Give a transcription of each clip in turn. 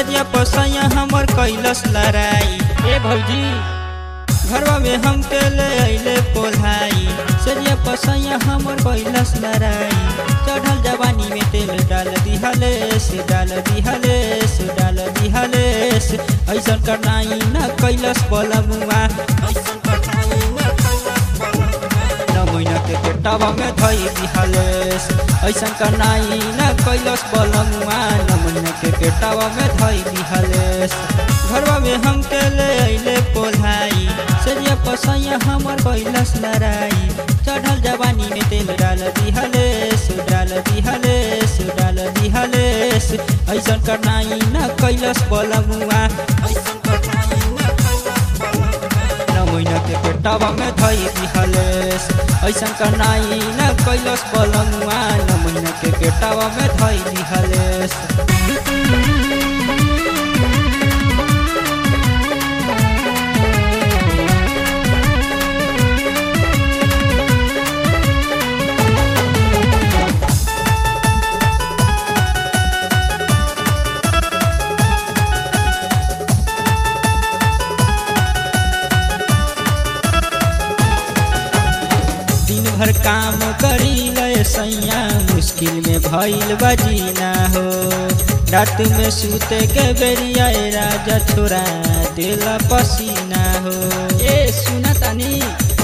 सरिया पसैया हमर कैलस लड़ाई ए भौजी घरवा में हम के ले अइले पोल्हाई सरिया पसैया हमर कैलस लड़ाई चढ़ल जवानी में तेल डाल दिहलेस डाल दिहलेस डाल दिहलेस ऐसन करनाई न कैलस बलमुआ ऐसन करनाई न कैलस बलमुआ न महीना के पेटवा में धई दिहलेस ऐसन करनाई न कैलस बलमुआ न महीना के पेटवा में धई दिहलेस घरवा में हम के ले अइले पोल्हाई सरिया पसैया हमर कैलस लड़ाई चढ़ल जवानी में तेल डाल दिहलेस डाल दिहलेस डाल दिहलेस ऐसन करनाई न कैलस बलमुआ ऐसन करनाई न कैलस बलमुआ न महीना के पेटवा में धई दिहलेस ऐसन करनाई न कैलस बलमुआ न महीना के पेटवा में धई दिहलेस दिन भर काम करी लय सैया मुश्किल में भइल बजीना हो रात में सूते के बेरिया ए राजा छोड़ा देला पसीना हो ए सुना तानी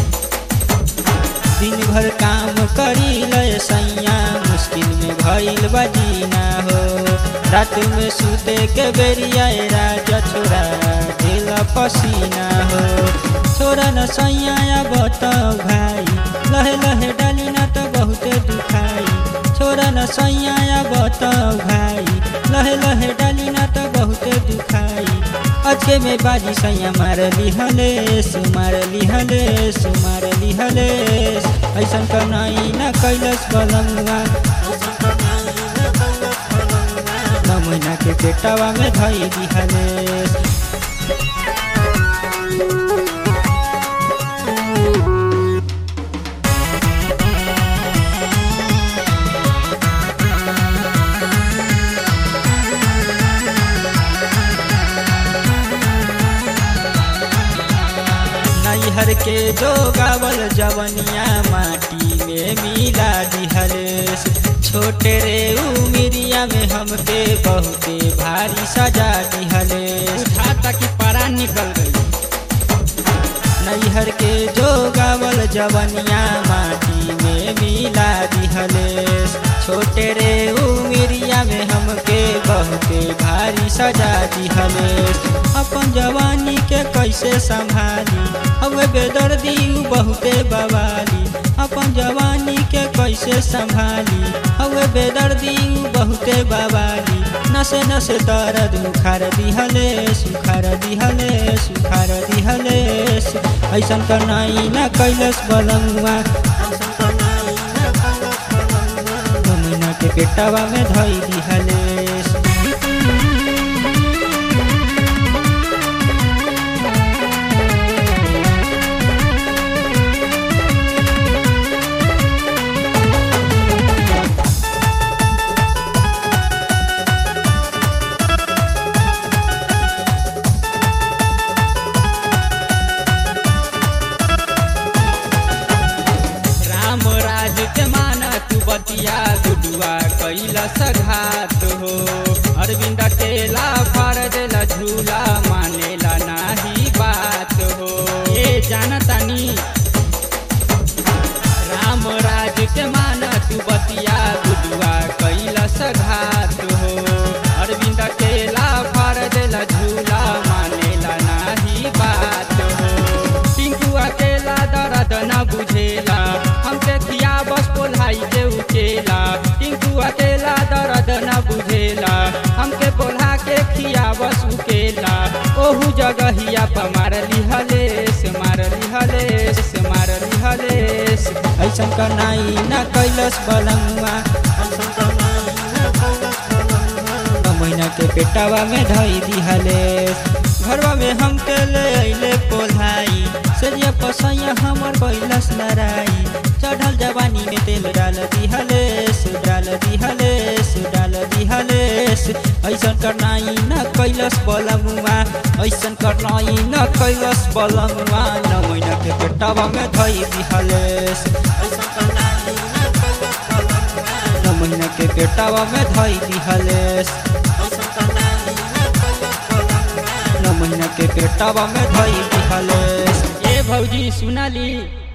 दिन भर काम करी लय सैया मुश्किल में भइल बजीना हो रात में सूते के बेरिया ए राजा छोड़ा देला पसीना हो छोरा न सैया बताओ भाई लहे लहे डाली ना तो बहुते दुखाई छोरा न सैया बताओ भाई लहे लहे डाली ना तो बहुते दुखाई अचे में बाजी सैया मार लिहलेस मार लिहलेस मार लिहलेस ऐसन करनाई न कैलस बलमुआ न महीना के पेटवा में धई दिहलेस नैहर के जो गावल जवनिया माटी में मिला दिहलेस छोटे रे उमिरिया में हमके बहुते भारी सजा दिहलेस उठाता कि पारा निकल गई नैहर के जो गावल जवनिया माटी में मिला दिहलेस छोटे रे उमिरिया में हमके बहुते भारी सजा दिहलेस अपन जवानी के कैसे संभाली हवे बेदर्दी उ बहुते बवाली अपन जवानी के कैसे संभाली हवे बेदर्दी उ बहुते बवाली नसे नसे दर्द उखार दिहलेस उखार दिहलेस उखार दिहलेस ऐसन करनाई न कैलस बलमुआ महीना के पेटवा में धई दिहलेस राम राज के माना तू बतिया गुडुआ कैला सघात हो अरविंद केला फार देला झूला मानेला नाही बात हो ए जानतानी राम राज के माना तू बतिया गुडुआ कैला सघात हो अरविंद केला फार देला झूला मानेला नाही बात हो टिंकू अकेला दर्द न बुझेला हमके किया बस बोलाई के उकेला टिंकू अकेला दर्द न बुझेला हमके बोला के खिया बस उकेला ओहू जगहिया पर मार लिहलेस मार लिहलेस मार लिहलेस ऐसन करनाई न कैलस बलमुआ महीना के पेटवा में धई दिहलेस घरवा में हम के ले अइले पोल्हाई सरिया पसैया हमर कैलस लड़ाई चढ़ल जवानी में तेल डाल दिहलेस डाल दिहलेस डाल दिहलेस ऐसन करनाई न कैल कैलस बलमुआ ऐसन करनाई न कैलस बलमुआ न महीना के पेटवा में धई दिहलेस न महीना के पेटवा में धई दिहलेस न महीना के पेटवा में धई दिहलेस ए भौजी सुनाली